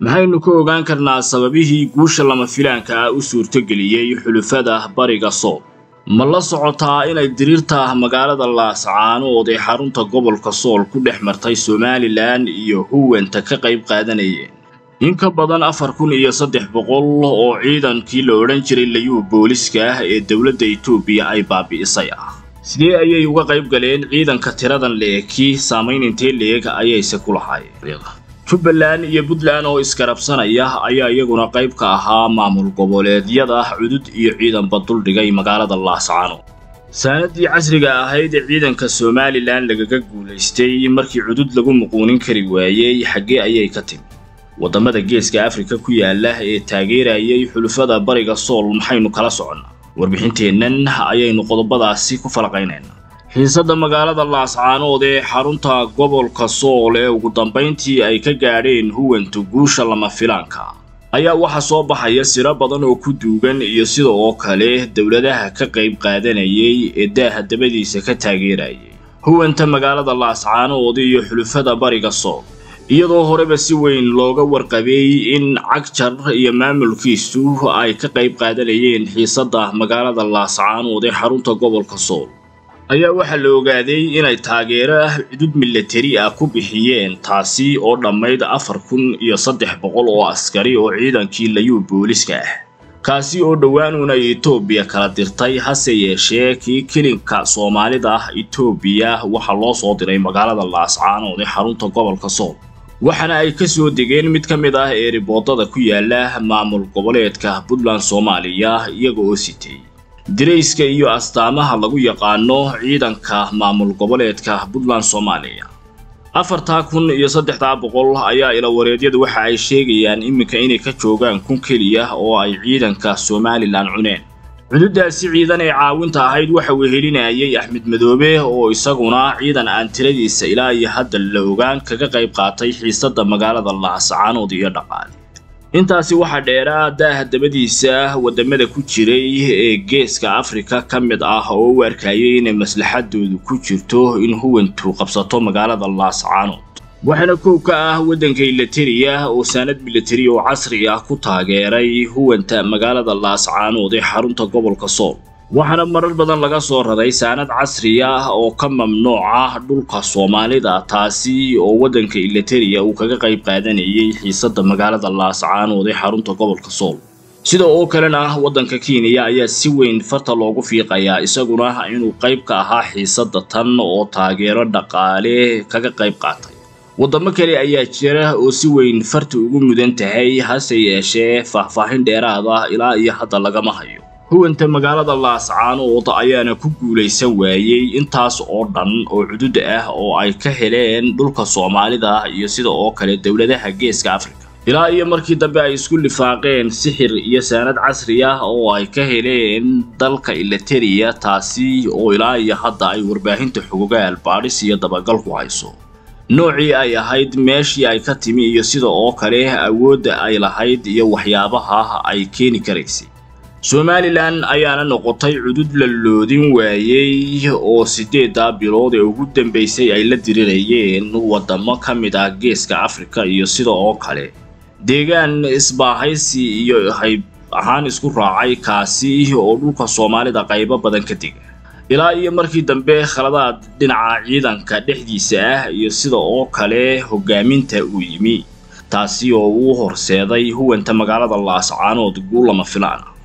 maxaynu ka ogaan karnaa sababihii guusha lama filaanka ah u suurtogeliyey xulufada bariga sool ma la socotaa inay diriirta magaalada laascaanood ee xarunta gobolka sool ku dhex martay somalilan iyo huwanta ka qayb qaadanayeen in ka badan afar kun iyo saddex boqol oo ciidankii la odhan jiray layuu booliska ah ee dowladda etoobiya ay baabi'isay ah sidee ayay uga qayb galeen ciidanka tiradan leeki saamayn intee leeg ayayse ku lahaayeen jubbaland iyo puntland oo iskarabsanaya ayaa iyaguna qayb ka ahaa maamul goboleedyada cudud iyo ciidanba duldhigay magaalada laascaano saanadii casriga ahayd ee ciidanka somalilan lagaga guulaystay markii cudud lagu muquunin kari waayey xaggee ayay ka timi waddamada geeska afrika ku yaala ee taageerayay xulufada bariga sool maxaynu kala soconnaa warbixinteennan ayaynu qodobadaasi ku falaqaynaynaa xiisadda magaalada laascaanood ee xarunta gobolka sool ee ugu dambayntii ay ka gaadheen huwanta guusha lama filaanka ayaa waxaa soo baxaya siro badan oo ku duugan iyo sida oo kale dowladaha ka qayb qaadanayay ee daaha dabadiisa ka taageerayay huwanta magaalada laascaanood iyo xulufada bariga sool iyadoo horeba si weyn looga warqabay in cagjar iyo maamulkiisu ay ka qayb qaadanayeen xiisadda magaalada laascaanood ee xarunta gobolka sool ayaa waxaa la ogaaday inay taageero ah cudud milatari ah ku bixiyeen taasi oo dhammayd afar kun iyo saddex boqol oo askari oo ciidankii layuu booliska ah kaasi oo dhowaanuuna etoobiya kala dirtay hase yeeshee kii kilinka soomaalida ah etoobiya waxaa loo soo diray magaalada laascaanood ee xarunta gobolka sool waxaana ay ka soo degeen mid ka mid ah eeriboodada ku yaala maamul goboleedka puntland soomaaliya iyaga oo sitay dirayska iyo astaamaha lagu yaqaano ciidanka maamul goboleedka puntland soomaaliya afartaa kun iyo saddexdaa boqol ayaa ilawareedyadu waxa ay sheegayaan iminka inay ka joogaan kun keliya oo ay ciidanka somalilan cuneen cududaasi ciidan ee caawinta ahayd waxa uu helinayay axmed madoobe oo isaguna ciidan aan tiradiisa ilaa iyo hadda la ogaan kaga qayb qaatay xiisadda magaalada laascaanood iyo dhaqaale intaasi waxaa dheeraa daaha dabadiisa waddamada ku jiray ee geeska afrika ka mid ah oo u arkayay inay maslaxadoodu ku jirto in huwantu qabsato magaalada laascaanood waxaana koow ka ah waddanka ilatariya oo saanad milatari oo casri ah ku taageeray huwanta magaalada laascaanood ee xarunta gobolka sool waxaana marar badan laga soo raray saanad casri ah oo ka mamnuuca dhulka soomaalida taasi oo waddanka ilatariya uu kaga qayb qaadanayay xiisadda magaalada laascaanood ee xarunta gobolka sool sida oo kalena waddanka kenya ayaa si weyn farta loogu fiiqayaa isaguna inuu qayb ka ahaa xiisadda tan oo taageero dhaqaale kaga qayb qaatay waddamo kale ayaa jira oo si weyn farta ugu mudan tahay hase yeeshee faahfaahin dheeraad ah ilaa iyo hadda lagama hayo huwanta magaalada laascaanood ayaana ku guulaysan waayey intaas oo dhan oo cudud ah oo ay ka heleen dhulka soomaalida iyo sida oo kale dowladaha geeska afrika ilaa iyo markii dambe ay isku lifaaqeen sixir iyo saanad casri ah oo ay ka heleen dalka ilatariya taasi oo ilaa iyo hadda ay warbaahinta xogogaal baadhis iyo dabagal ku hayso noocii ay ahayd meeshii ay ka timi iyo sida oo kale awoodda ay lahayd iyo waxyaabaha ay keeni karaysay somalilan ayaana noqotay cudud la loodin waayey oo siddeeddaa bilood ee ugu dambaysay ay la dirirayeen waddamo ka mid ah geeska afrika iyo sida oo kale deegaan isbaahaysi iyo hayb ahaan isku raacay kaasi oo dhulka soomaalida qaybo badan ka dega ilaa iyo markii dambe khaladaad dhinaca ciidanka dhexdiisa ah iyo sida oo kale hogaaminta uu yimi taasi oo uu horseeday huwanta magaalada laascaanood guul lama filaan